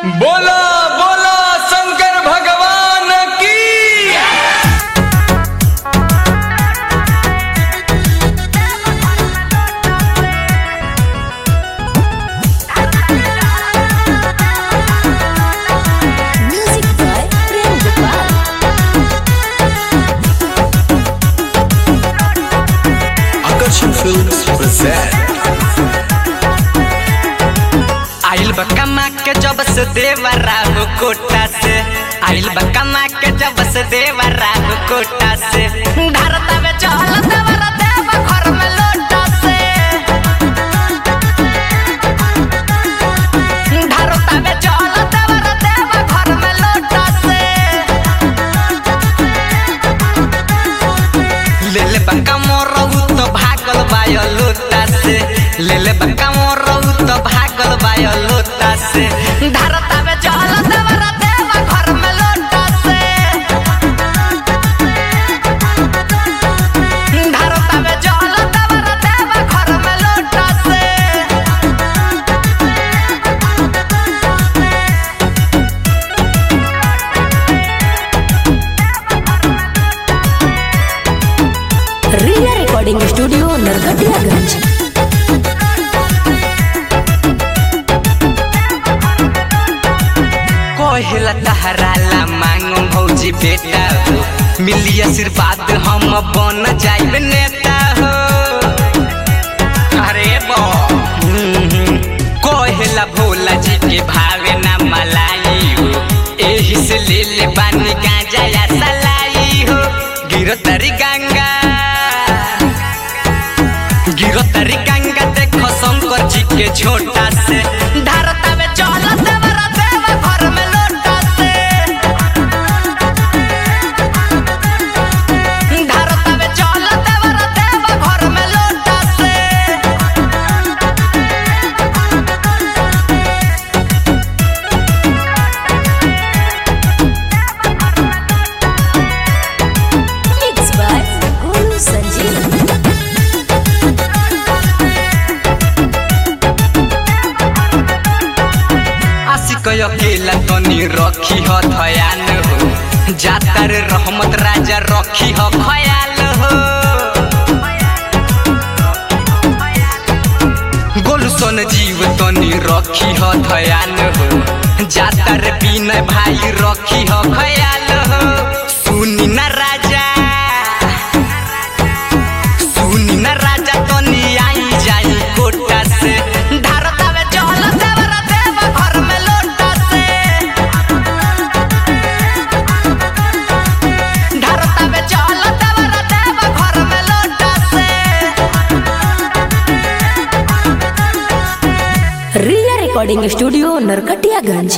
बोला बोला शंकर भगवान की Music by Prem Gopal. Akarshan Films present आइल बा कमा के जब से देवरा हो कोटा से आइल बा कमा के जब से देवरा हो कोटा से धरता में चल देवरा देव घर में लोटा से धरता में चल देवरा देव घर में लोटा से ले ले बंका मोरऊ तो भागल बायो लोटा से ले ले बंका मोरऊ तो भागल बायो लोटा से धरता में चल देवरा देव घर में लोटा से धरता में चल देवरा देव घर में लोटा से Riya Recording Studio, Narkatiyaganj. कोहिला तहराला मांगो भौजी बेटा हो मिली आशीर्वाद हम बन जाइब नेता हो अरे बो कोहिला भोला जी के भावे ना मलाई हो एही से ले ले बानी गांजा या सलाई हो गिरो तरी गंगा गिरो तरी गंगा देखो शंकर जी के छोटा से धरता में चल देवरा देव घर में लोटा से धरता में चल देवरा देव घर में लोटा से Mixed by Guru Sanjeev. आशिक अकेला तनी रखी ह ध्यान हो जातर रहमत राजा रखी ह ख्याल हो गोलसन जीव तनी रखी ह ध्यान हो जातर बिना भाई रखी ह ख्याल हो सुनी न राजा सुनी न राजा तनी आई जाई कोटा से धरता में चल देवरा देव घर में लोटा से धरता में चल देवरा देव घर में लोटा से Riya Recording Studio, Narkatiyaganj.